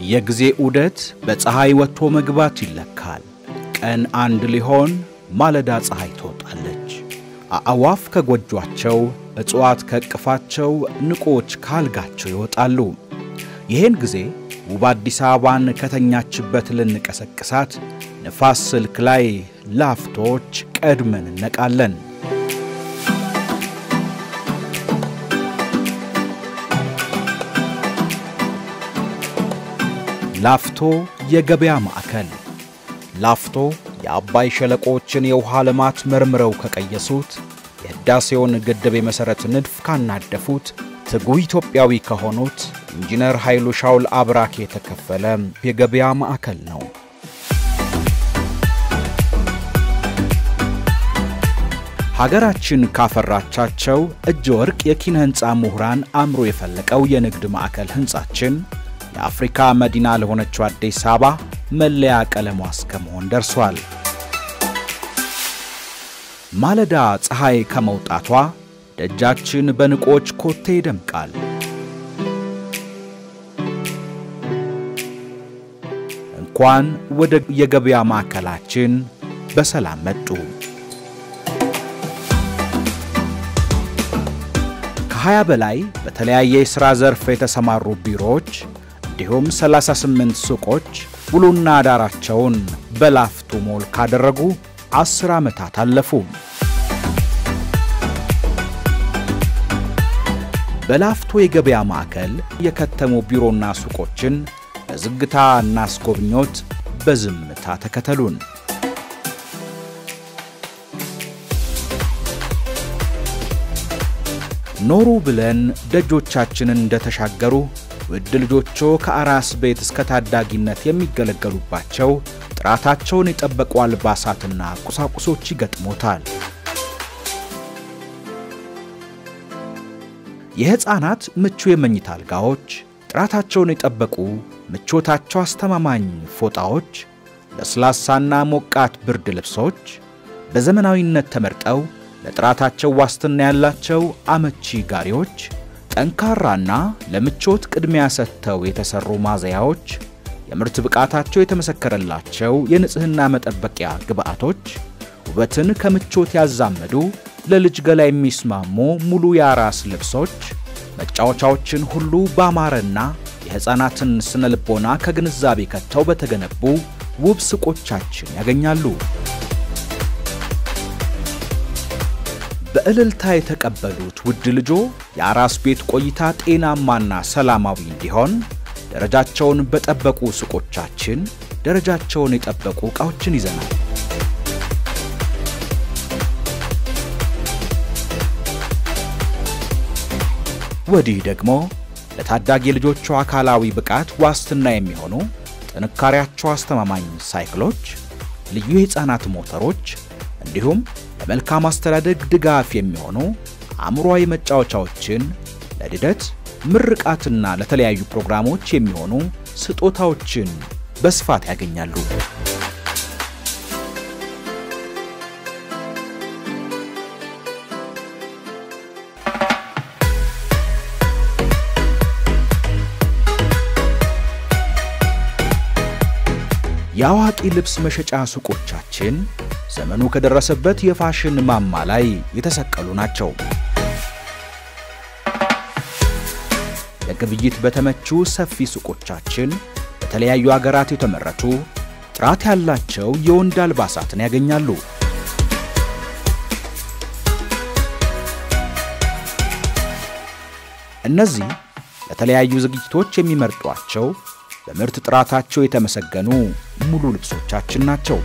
የጊዜ ዑደት በፀሐይ ወጥቶ መግባት ይለካል። ቀን አንድ ሊሆን ማለዳ ፀሐይ ትወጣለች። አዕዋፍ ከጎጇቸው፣ እጽዋት ከእቅፋቸው፣ ንቆች ካልጋቸው ይወጣሉ። ይህን ጊዜ ውብ አዲስ አበባን ከተኛችበት ልንቀሰቅሳት ንፋስ ስልክ ላይ ላፍቶች ቀድመን እነቃለን። ላፍቶ የገበያ ማዕከል። ላፍቶ የአባይ ሸለቆዎችን የውሃ ልማት መርምረው ከቀየሱት፣ የሕዳሴውን ግድብ የመሠረት ንድፍ ካናደፉት፣ ትጉህ ኢትዮጵያዊ ከሆኑት ኢንጂነር ኃይሉ ሻውል አብራክ የተከፈለ የገበያ ማዕከል ነው። ሀገራችን ካፈራቻቸው እጅ ወርቅ የኪነ ሕንፃ ምሁራን አእምሮ የፈለቀው የንግድ ማዕከል ሕንፃችን የአፍሪካ መዲና ለሆነችው አዲስ አበባ መለያ ቀለሟ እስከ መሆን ደርሷል። ማለዳ ፀሐይ ከመውጣቷ ደጃችን በንቆች ኮቴ ይደምቃል። እንኳን ወደ የገበያ ማዕከላችን በሰላም መጡ። ከሀያ በላይ በተለያየ የሥራ ዘርፍ የተሰማሩ ቢሮዎች እንዲሁም 38 ሱቆች ውሎና አዳራቸውን በላፍቶ ሞል ካደረጉ አስር ዓመታት አለፉ። በላፍቶ የገበያ ማዕከል የከተሙ ቢሮና ሱቆችን በዝግታ እናስጎብኞት፣ በዝምታ ተከተሉን። ኖሩ ብለን ደጆቻችንን እንደተሻገሩ ውድ ልጆቹ ከአራስ ቤት እስከ ታዳጊነት የሚገለገሉባቸው ጥራታቸውን የጠበቁ አልባሳትና ቁሳቁሶች ይገጥሞታል። የሕፃናት ምቹ የመኝታ አልጋዎች፣ ጥራታቸውን የጠበቁ ምቾታቸው አስተማማኝ ፎጣዎች፣ ለስላሳና ሞቃት ብርድ ልብሶች በዘመናዊነት ተመርጠው ለጥራታቸው ዋስትና ያላቸው አመቺ ጋሪዎች ጠንካራና ለምቾት ቅድሚያ ሰጥተው የተሰሩ ማዘያዎች፣ የምርት ብቃታቸው የተመሰከረላቸው የንጽህና መጠበቂያ ግብአቶች፣ ውበትን ከምቾት ያዛመዱ ለልጅ ገላ የሚስማሙ ሙሉ የአራስ ልብሶች፣ መጫወቻዎችን ሁሉ ባማረና የሕፃናትን ስነ ልቦና ከግንዛቤ ከተው በተገነቡ ውብ ሱቆቻችን ያገኛሉ። በእልልታ የተቀበሉት ውድ ልጆ የአራስ ቤት ቆይታ ጤናማና ሰላማዊ እንዲሆን ደረጃቸውን በጠበቁ ሱቆቻችን ደረጃቸውን የጠበቁ ዕቃዎችን ይዘናል። ወዲህ ደግሞ ለታዳጊ ልጆቹ አካላዊ ብቃት ዋስትና የሚሆኑ ጥንካሬያቸው አስተማማኝ ሳይክሎች፣ ልዩ የሕፃናት ሞተሮች እንዲሁም ለመልካም አስተዳደግ ድጋፍ የሚሆኑ አእምሯዊ መጫወቻዎችን ለልደት ምርቃትና ለተለያዩ ፕሮግራሞች የሚሆኑ ስጦታዎችን በስፋት ያገኛሉ። የአዋቂ ልብስ መሸጫ ሱቆቻችን ዘመኑ ከደረሰበት የፋሽን ማማ ላይ የተሰቀሉ ናቸው። ለግብይት በተመቹ ሰፊ ሱቆቻችን በተለያዩ አገራት የተመረቱ ጥራት ያላቸው የወንድ አልባሳትን ያገኛሉ። እነዚህ ለተለያዩ ዝግጅቶች የሚመርጧቸው በምርት ጥራታቸው የተመሰገኑ ሙሉ ልብሶቻችን ናቸው።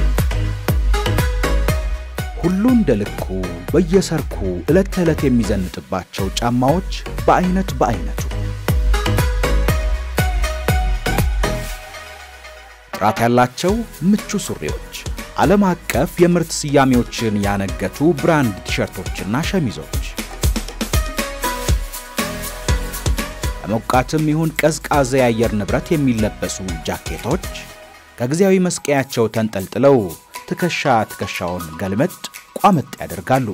ሁሉ እንደ ልኩ በየሰርኩ ዕለት ተዕለት የሚዘንጥባቸው ጫማዎች በአይነት በአይነቱ ጥራት ያላቸው ምቹ ሱሪዎች፣ ዓለም አቀፍ የምርት ስያሜዎችን ያነገቱ ብራንድ ቲሸርቶችና ሸሚዞች በሞቃትም ይሁን ቀዝቃዛ የአየር ንብረት የሚለበሱ ጃኬቶች ከጊዜያዊ መስቀያቸው ተንጠልጥለው ትከሻ ትከሻውን ገልመጥ ቋመጥ ያደርጋሉ።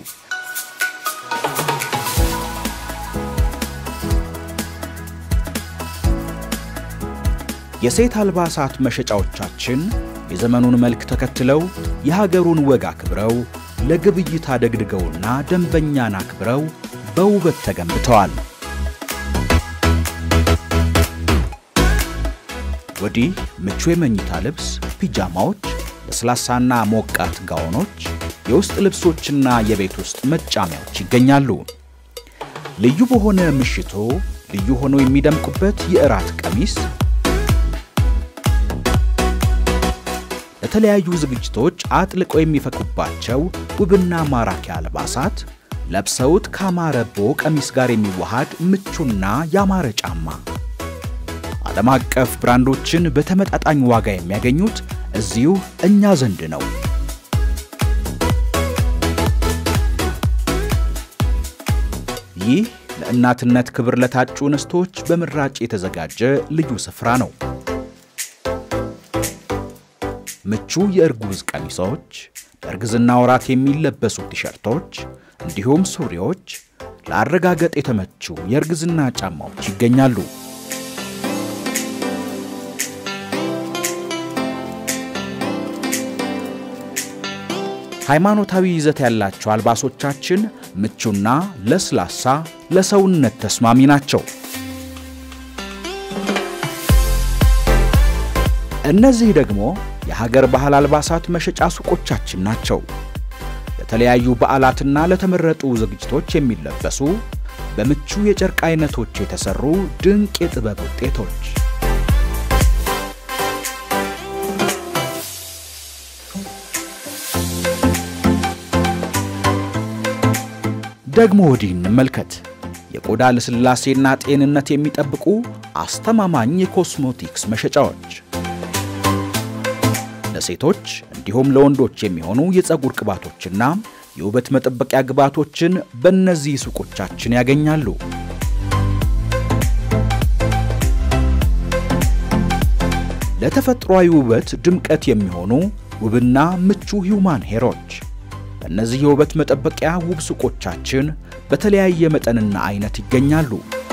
የሴት አልባሳት መሸጫዎቻችን የዘመኑን መልክ ተከትለው የሀገሩን ወግ አክብረው ለግብይት አደግድገውና ደንበኛን አክብረው በውበት ተገንብተዋል። ወዲህ ምቹ የመኝታ ልብስ፣ ፒጃማዎች፣ ለስላሳና ሞቃት ጋውኖች፣ የውስጥ ልብሶችና የቤት ውስጥ መጫሚያዎች ይገኛሉ። ልዩ በሆነ ምሽቶ ልዩ ሆኖ የሚደምቁበት የእራት ቀሚስ ለተለያዩ ዝግጅቶች አጥልቀው የሚፈኩባቸው ውብና ማራኪ አልባሳት ለብሰውት ካማረቦ ቀሚስ ጋር የሚዋሃድ ምቹና ያማረ ጫማ ዓለም አቀፍ ብራንዶችን በተመጣጣኝ ዋጋ የሚያገኙት እዚሁ እኛ ዘንድ ነው። ይህ ለእናትነት ክብር ለታጩ እንስቶች በምራጭ የተዘጋጀ ልዩ ስፍራ ነው። ምቹ የእርጉዝ ቀሚሶች፣ በእርግዝና ወራት የሚለበሱ ቲሸርቶች እንዲሁም ሱሪዎች፣ ለአረጋገጥ የተመቹ የእርግዝና ጫማዎች ይገኛሉ። ሃይማኖታዊ ይዘት ያላቸው አልባሶቻችን ምቹና ለስላሳ፣ ለሰውነት ተስማሚ ናቸው። እነዚህ ደግሞ የሀገር ባህል አልባሳት መሸጫ ሱቆቻችን ናቸው። ለተለያዩ በዓላትና ለተመረጡ ዝግጅቶች የሚለበሱ በምቹ የጨርቅ አይነቶች የተሰሩ ድንቅ የጥበብ ውጤቶች ደግሞ ወዲህ እንመልከት። የቆዳ ልስላሴና ጤንነት የሚጠብቁ አስተማማኝ የኮስሞቲክስ መሸጫዎች ለሴቶች እንዲሁም ለወንዶች የሚሆኑ የፀጉር ቅባቶችና የውበት መጠበቂያ ግብዓቶችን በእነዚህ ሱቆቻችን ያገኛሉ። ለተፈጥሯዊ ውበት ድምቀት የሚሆኑ ውብና ምቹ ሂውማን ሄሮች በእነዚህ የውበት መጠበቂያ ውብ ሱቆቻችን በተለያየ መጠንና አይነት ይገኛሉ።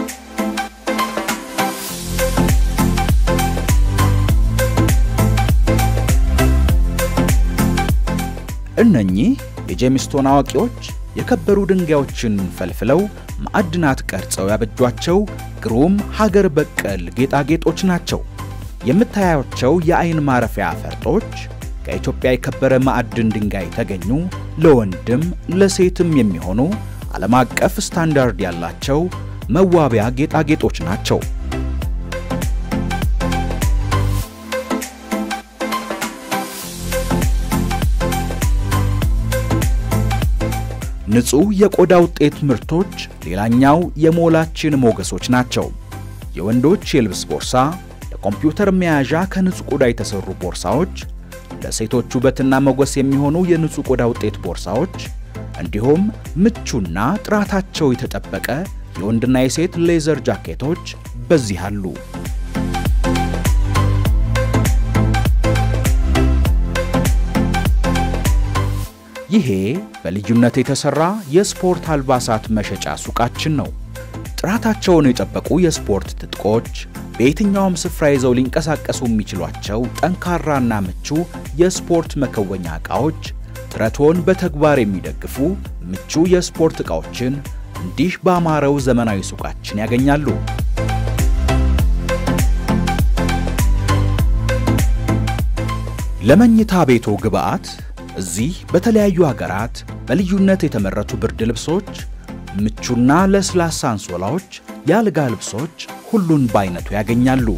እነኚህ የጄምስቶን አዋቂዎች የከበሩ ድንጋዮችን ፈልፍለው ማዕድናት ቀርጸው ያበጇቸው ግሩም ሀገር በቀል ጌጣጌጦች ናቸው። የምታያቸው የአይን ማረፊያ ፈርጦች ከኢትዮጵያ የከበረ ማዕድን ድንጋይ የተገኙ ለወንድም ለሴትም የሚሆኑ ዓለም አቀፍ ስታንዳርድ ያላቸው መዋቢያ ጌጣጌጦች ናቸው። ንጹህ የቆዳ ውጤት ምርቶች ሌላኛው የሞላችን ሞገሶች ናቸው። የወንዶች የልብስ ቦርሳ፣ ለኮምፒውተር መያዣ ከንጹህ ቆዳ የተሰሩ ቦርሳዎች፣ ለሴቶች ውበትና ሞገስ የሚሆኑ የንጹህ ቆዳ ውጤት ቦርሳዎች እንዲሁም ምቹና ጥራታቸው የተጠበቀ የወንድና የሴት ሌዘር ጃኬቶች በዚህ አሉ። ይሄ በልዩነት የተሰራ የስፖርት አልባሳት መሸጫ ሱቃችን ነው። ጥራታቸውን የጠበቁ የስፖርት ትጥቆች፣ በየትኛውም ስፍራ ይዘው ሊንቀሳቀሱ የሚችሏቸው ጠንካራና ምቹ የስፖርት መከወኛ ዕቃዎች፣ ጥረቶን በተግባር የሚደግፉ ምቹ የስፖርት ዕቃዎችን እንዲህ ባማረው ዘመናዊ ሱቃችን ያገኛሉ። ለመኝታ ቤቶ ግብዓት እዚህ በተለያዩ ሀገራት በልዩነት የተመረቱ ብርድ ልብሶች፣ ምቹና ለስላሳ አንሶላዎች፣ የአልጋ ልብሶች ሁሉን በአይነቱ ያገኛሉ።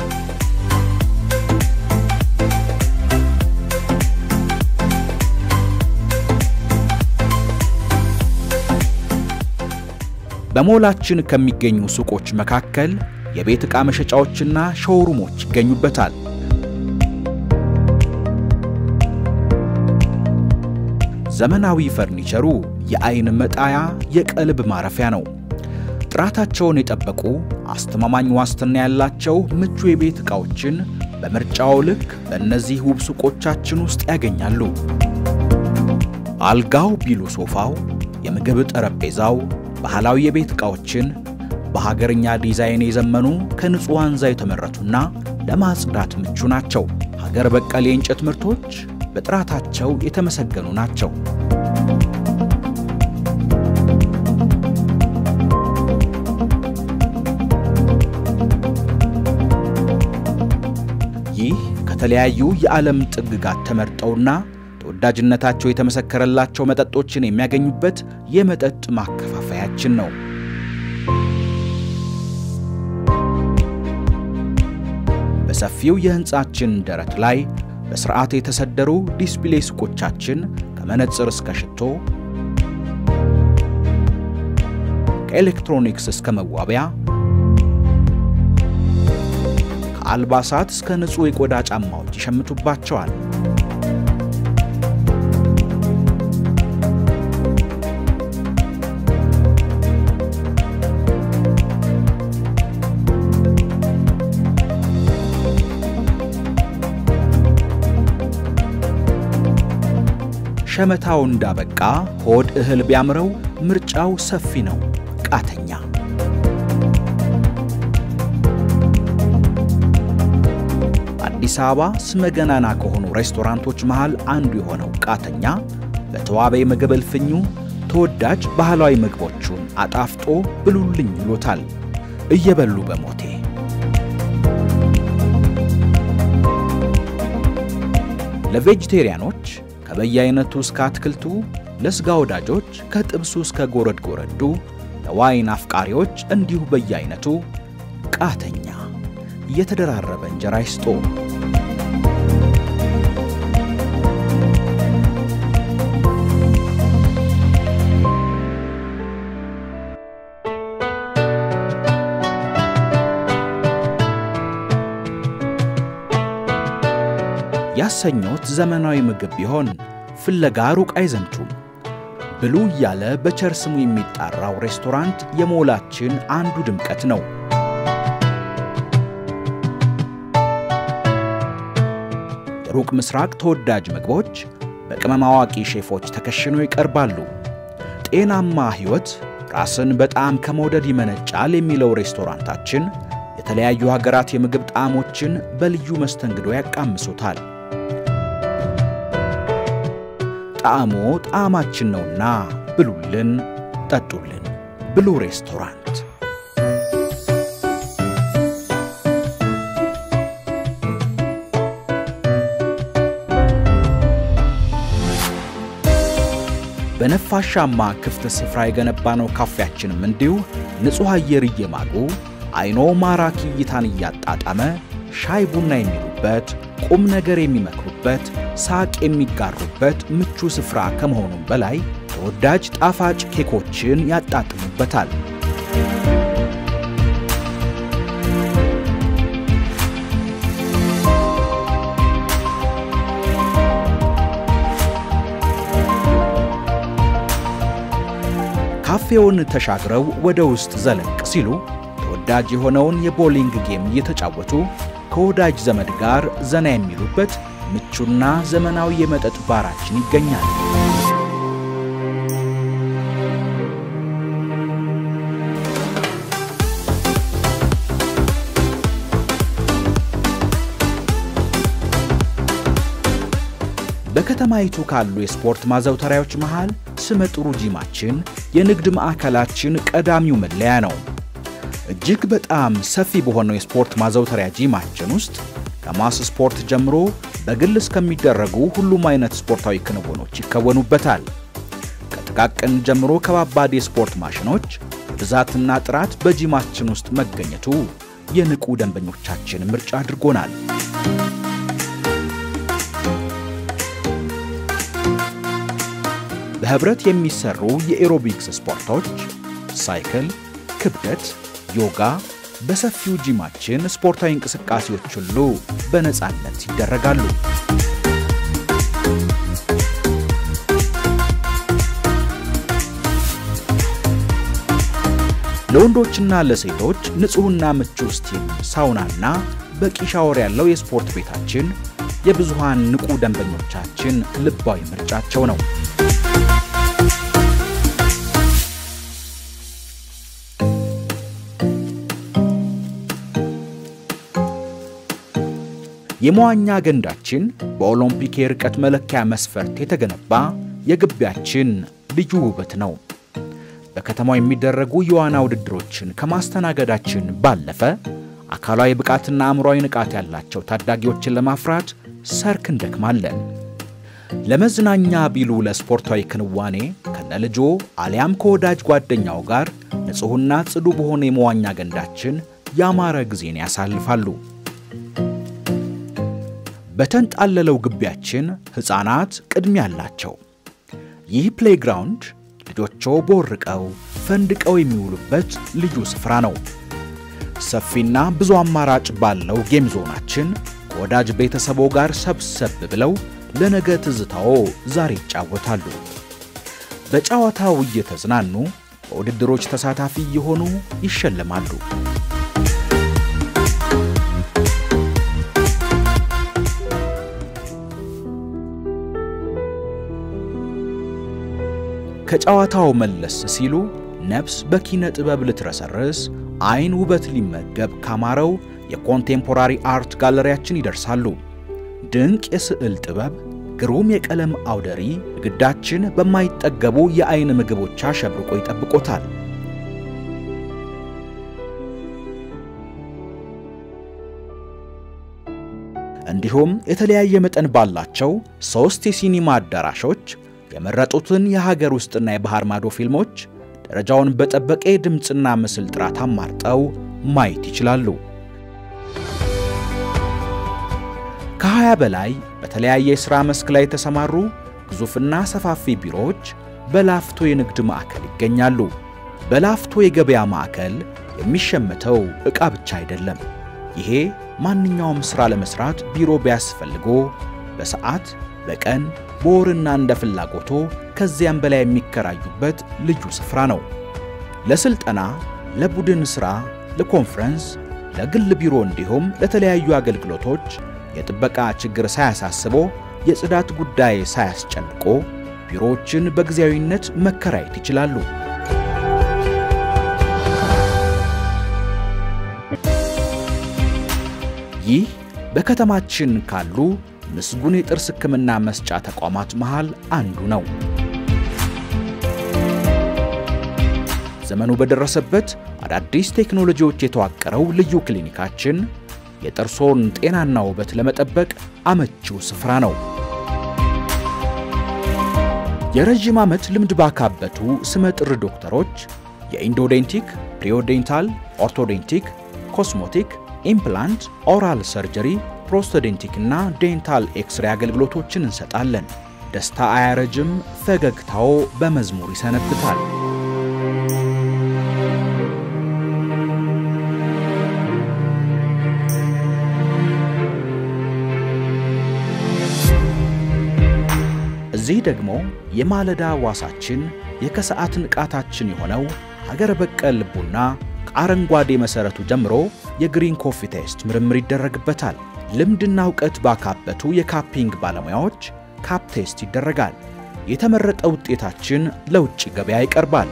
በሞላችን ከሚገኙ ሱቆች መካከል የቤት ዕቃ መሸጫዎችና ሾውሩሞች ይገኙበታል። ዘመናዊ ፈርኒቸሩ የአይን መጣያ የቀልብ ማረፊያ ነው። ጥራታቸውን የጠበቁ አስተማማኝ ዋስትና ያላቸው ምቹ የቤት ዕቃዎችን በምርጫው ልክ በእነዚህ ውብ ሱቆቻችን ውስጥ ያገኛሉ። አልጋው ቢሉ ሶፋው፣ የምግብ ጠረጴዛው ባህላዊ የቤት ዕቃዎችን በሀገርኛ ዲዛይን የዘመኑ ከንጹህ ዋንዛ የተመረቱና ለማጽዳት ምቹ ናቸው። ሀገር በቀል የእንጨት ምርቶች በጥራታቸው የተመሰገኑ ናቸው። ይህ ከተለያዩ የዓለም ጥግጋት ተመርጠውና ተወዳጅነታቸው የተመሰከረላቸው መጠጦችን የሚያገኙበት የመጠጥ ማከፋፈያችን ነው። በሰፊው የሕንፃችን ደረት ላይ በሥርዓት የተሰደሩ ዲስፕሌይ ሱቆቻችን ከመነጽር እስከ ሽቶ፣ ከኤሌክትሮኒክስ እስከ መዋቢያ፣ ከአልባሳት እስከ ንጹሕ የቆዳ ጫማዎች ይሸምቱባቸዋል። ሸመታው እንዳበቃ ሆድ እህል ቢያምረው ምርጫው ሰፊ ነው። ቃተኛ አዲስ አበባ ስመገናና ከሆኑ ሬስቶራንቶች መሃል አንዱ የሆነው ቃተኛ በተዋበ የምግብ እልፍኙ ተወዳጅ ባህላዊ ምግቦቹን አጣፍጦ ብሉልኝ ይሎታል። እየበሉ በሞቴ ለቬጅቴሪያኖች ከበየአይነቱ እስከ አትክልቱ፣ ለሥጋ ወዳጆች ከጥብሱ እስከ ጎረድ ጎረዱ፣ ለዋይን አፍቃሪዎች እንዲሁ በየአይነቱ ቃተኛ እየተደራረበ እንጀራ ይስጦ። ያሰኞት ዘመናዊ ምግብ ቢሆን ፍለጋ ሩቅ አይዘምቱም። ብሉ እያለ በቸር ስሙ የሚጣራው ሬስቶራንት የሞላችን አንዱ ድምቀት ነው። የሩቅ ምስራቅ ተወዳጅ ምግቦች በቅመም አዋቂ ሼፎች ተከሽነው ይቀርባሉ። ጤናማ ሕይወት ራስን በጣም ከመውደድ ይመነጫል የሚለው ሬስቶራንታችን የተለያዩ ሀገራት የምግብ ጣዕሞችን በልዩ መስተንግዶ ያቃምሱታል። ጣዕሞ ጣዕማችን ነውና ብሉልን፣ ጠጡልን። ብሉ ሬስቶራንት። በነፋሻማ ክፍት ስፍራ የገነባነው ካፌያችንም እንዲሁ ንጹሕ አየር እየማጉ አይኖ ማራኪ እይታን እያጣጣመ ሻይ ቡና የሚሉበት ቁም ነገር የሚመክሩበት ሳቅ የሚጋሩበት ምቹ ስፍራ ከመሆኑም በላይ ተወዳጅ ጣፋጭ ኬኮችን ያጣጥሙበታል። ካፌውን ተሻግረው ወደ ውስጥ ዘለቅ ሲሉ ተወዳጅ የሆነውን የቦሊንግ ጌም እየተጫወቱ ከወዳጅ ዘመድ ጋር ዘና የሚሉበት ምቹና ዘመናዊ የመጠጥ ባራችን ይገኛል። በከተማይቱ ካሉ የስፖርት ማዘውተሪያዎች መሃል ስመጥሩ ጂማችን የንግድ ማዕከላችን ቀዳሚው መለያ ነው። እጅግ በጣም ሰፊ በሆነው የስፖርት ማዘውተሪያ ጂማችን ውስጥ ከማስ ስፖርት ጀምሮ በግል እስከሚደረጉ ሁሉም አይነት ስፖርታዊ ክንውኖች ይከወኑበታል። ከጥቃቅን ጀምሮ ከባባድ የስፖርት ማሽኖች ብዛትና ጥራት በጂማችን ውስጥ መገኘቱ የንቁ ደንበኞቻችን ምርጫ አድርጎናል። በህብረት የሚሰሩ የኤሮቢክስ ስፖርቶች፣ ሳይክል፣ ክብደት፣ ዮጋ በሰፊው ጂማችን ስፖርታዊ እንቅስቃሴዎች ሁሉ በነፃነት ይደረጋሉ። ለወንዶችና ለሴቶች ንጹሕና ምቹ ስቲም ሳውናና በቂ ሻወር ያለው የስፖርት ቤታችን የብዙሃን ንቁ ደንበኞቻችን ልባዊ ምርጫቸው ነው። የመዋኛ ገንዳችን በኦሎምፒክ የርቀት መለኪያ መስፈርት የተገነባ የግቢያችን ልዩ ውበት ነው። በከተማው የሚደረጉ የዋና ውድድሮችን ከማስተናገዳችን ባለፈ አካላዊ ብቃትና አእምሯዊ ንቃት ያላቸው ታዳጊዎችን ለማፍራት ሰርክ እንደክማለን። ለመዝናኛ ቢሉ ለስፖርታዊ ክንዋኔ ከነልጆ አሊያም ከወዳጅ ጓደኛው ጋር ንጹሕና ጽዱ በሆነ የመዋኛ ገንዳችን ያማረ ጊዜን ያሳልፋሉ። በተንጣለለው ግቢያችን ሕፃናት ቅድሚያ አላቸው። ይህ ፕሌይግራውንድ ልጆቹ ቦርቀው ፈንድቀው የሚውሉበት ልዩ ስፍራ ነው። ሰፊና ብዙ አማራጭ ባለው ጌም ዞናችን ከወዳጅ ቤተሰቦ ጋር ሰብሰብ ብለው ለነገ ትዝታዎ ዛሬ ይጫወታሉ። በጨዋታው እየተዝናኑ በውድድሮች ተሳታፊ እየሆኑ ይሸለማሉ። ከጨዋታው መለስ ሲሉ ነፍስ በኪነ ጥበብ ልትረሰርስ አይን ውበት ሊመገብ ካማረው የኮንቴምፖራሪ አርት ጋለሪያችን ይደርሳሉ። ድንቅ የስዕል ጥበብ፣ ግሩም የቀለም አውደሪ ግዳችን በማይጠገቡ የአይን ምግቦች አሸብርቆ ይጠብቆታል። እንዲሁም የተለያየ መጠን ባላቸው ሦስት የሲኒማ አዳራሾች የመረጡትን የሀገር ውስጥና የባህር ማዶ ፊልሞች ደረጃውን በጠበቀ የድምፅና ምስል ጥራት አማርጠው ማየት ይችላሉ። ከ20 በላይ በተለያየ የሥራ መስክ ላይ የተሰማሩ ግዙፍና ሰፋፊ ቢሮዎች በላፍቶ የንግድ ማዕከል ይገኛሉ። በላፍቶ የገበያ ማዕከል የሚሸመተው ዕቃ ብቻ አይደለም። ይሄ ማንኛውም ሥራ ለመሥራት ቢሮ ቢያስፈልጎ በሰዓት በቀን በወርና እንደ ፍላጎቶ ከዚያም በላይ የሚከራዩበት ልዩ ስፍራ ነው። ለስልጠና፣ ለቡድን ሥራ፣ ለኮንፈረንስ፣ ለግል ቢሮ እንዲሁም ለተለያዩ አገልግሎቶች የጥበቃ ችግር ሳያሳስቦ የጽዳት ጉዳይ ሳያስጨንቆ ቢሮዎችን በጊዜያዊነት መከራየት ይችላሉ። ይህ በከተማችን ካሉ ምስጉን የጥርስ ሕክምና መስጫ ተቋማት መሃል አንዱ ነው። ዘመኑ በደረሰበት አዳዲስ ቴክኖሎጂዎች የተዋቀረው ልዩ ክሊኒካችን የጥርሶን ጤናና ውበት ለመጠበቅ አመቺው ስፍራ ነው። የረዥም ዓመት ልምድ ባካበቱ ስመጥር ዶክተሮች የኢንዶዴንቲክ፣ ፕሪዮዴንታል፣ ኦርቶዴንቲክ፣ ኮስሞቲክ፣ ኢምፕላንት፣ ኦራል ሰርጀሪ ፕሮስቶዴንቲክ እና ዴንታል ኤክስሬ አገልግሎቶችን እንሰጣለን። ደስታ አያረጅም፣ ፈገግታው በመዝሙር ይሰነብታል። እዚህ ደግሞ የማለዳ ዋሳችን የከሰዓት ንቃታችን የሆነው ሀገር በቀል ቡና ከአረንጓዴ መሠረቱ ጀምሮ የግሪን ኮፊ ቴስት ምርምር ይደረግበታል። ልምድና እውቀት ባካበቱ የካፒንግ ባለሙያዎች ካፕ ቴስት ይደረጋል። የተመረጠ ውጤታችን ለውጭ ገበያ ይቀርባል።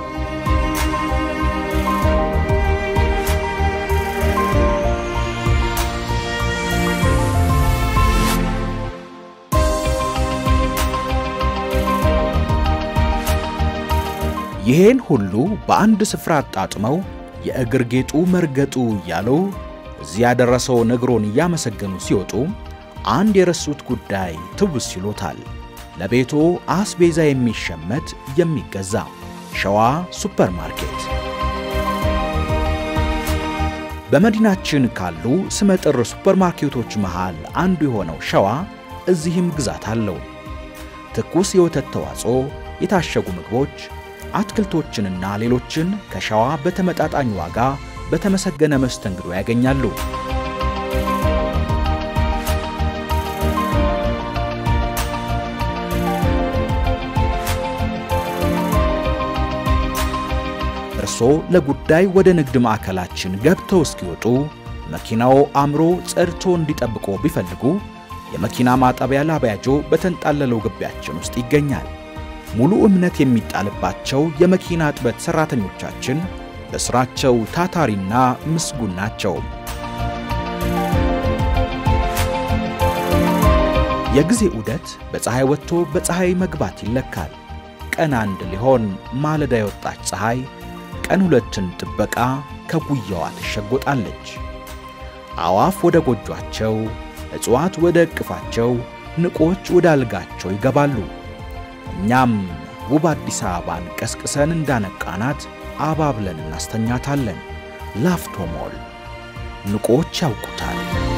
ይሄን ሁሉ በአንድ ስፍራ አጣጥመው የእግር ጌጡ መርገጡ እያሉ እዚህ ያደረሰው ነግሮን እያመሰገኑ ሲወጡ አንድ የረሱት ጉዳይ ትውስ ይሎታል። ለቤቶ አስቤዛ የሚሸመት የሚገዛ ሸዋ ሱፐርማርኬት። በመዲናችን ካሉ ስመጥር ሱፐርማርኬቶች መሃል አንዱ የሆነው ሸዋ እዚህም ግዛት አለው። ትኩስ የወተት ተዋጽኦ፣ የታሸጉ ምግቦች፣ አትክልቶችንና ሌሎችን ከሸዋ በተመጣጣኝ ዋጋ በተመሰገነ መስተንግዶ ያገኛሉ። እርስዎ ለጉዳይ ወደ ንግድ ማዕከላችን ገብተው እስኪወጡ መኪናው አምሮ ጸድቶ እንዲጠብቆ ቢፈልጉ የመኪና ማጠቢያ ላቢያጆ በተንጣለለው ግቢያችን ውስጥ ይገኛል። ሙሉ እምነት የሚጣልባቸው የመኪና እጥበት ሠራተኞቻችን በሥራቸው ታታሪና ምስጉን ናቸው። የጊዜ ዑደት በፀሐይ ወጥቶ በፀሐይ መግባት ይለካል። ቀን አንድ ሊሆን ማለዳ የወጣች ፀሐይ ቀን ሁለትን ጥበቃ ከጉያዋ ትሸጎጣለች። አዋፍ ወደ ጎጇቸው፣ እጽዋት ወደ ዕቅፋቸው፣ ንቆች ወደ አልጋቸው ይገባሉ። እኛም ውብ አዲስ አበባን ቀስቅሰን እንዳነቃናት አባብለን እናስተኛታለን። ላፍቶ ሞል ንቆች ያውቁታል።